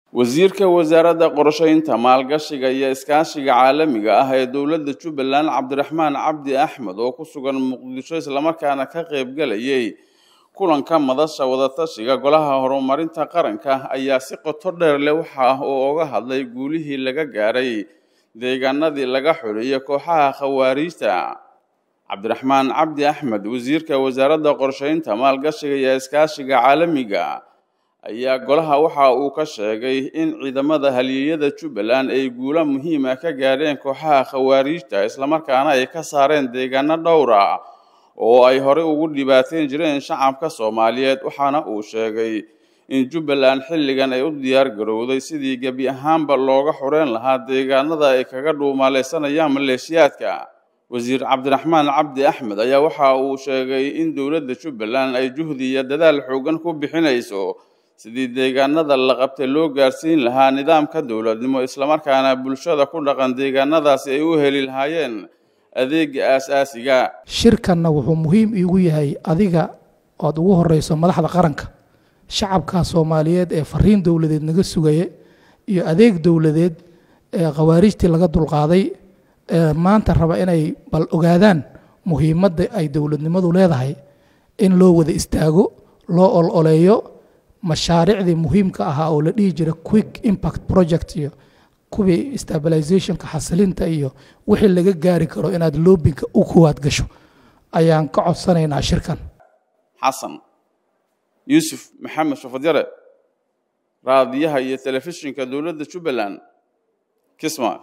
wasiirka wasaaradda qorshaynta maalgashiga iyo iskaashiga caalamiga ah ee dowladda jubbaland cabdiraxmaan cabdi axmed oo ku sugan muqdisho islamarkaana ka qaybgalayay kulanka madasha wadatashiga golaha horumarinta qaranka ayaa si qoto dheer leh waxa uu oga hadlay guulihii laga gaaray deegaanadii laga xuliyay kooxaha khawaariijta cabdiraxmaan cabdi axmed wasiirka wasaaradda qorshaynta maalgashiga iyo iskaashiga caalamiga ayaa golaha waxa uu ka sheegay in ciidamada halyeeyada jubbaland ay guulo muhiima ka gaadheen kooxaha khawaariijta islamarkaana ay ka saareen deegaano dhowra oo ay horey ugu dhibaateyn jireen shacabka soomaaliyeed waxaana uu sheegay in jubbaland xilligan ay u diyaar garowday sidii gebi ahaanba looga xoreyn lahaa deegaanada ay kaga dhuumaaleysanayaan maleeshiyaadka wasiir cabdiraxmaan cabdi axmed ayaa waxa uu sheegay in dowladda jubbaland ay juhdi iyo dadaal xoogan ku bixinayso sidii deegaanada la qabtay loo gaarsiin lahaa nidaamka dowladnimo islamarkaana bulshada ku dhaqan deegaanadaasi ay u heli lahaayeen adeega aasaasiga shirkanna wuxuu muhiim iigu yahay adiga ood ugu horeyso madaxda qaranka shacabka soomaaliyeed ee fariin dowladeed naga sugaya iyo adeeg dowladeed ee khawaarijtii laga dulqaaday ee maanta raba inay bal ogaadaan muhiimadda ay dowladnimadu leedahay in loo wada istaago loo ololeeyo mashaariicdii muhiimka ahaa oo la dhihi jira quick impact project iyo kuwii stabilizationka xasilinta iyo wixii laga gaari karo inaad loobinka u kowaad gasho ayaan ka codsanaynaa shirkan xasan yuusuf maxamed shafadyare raadiyaha iyo telefishinka dowladda jubbaland kisma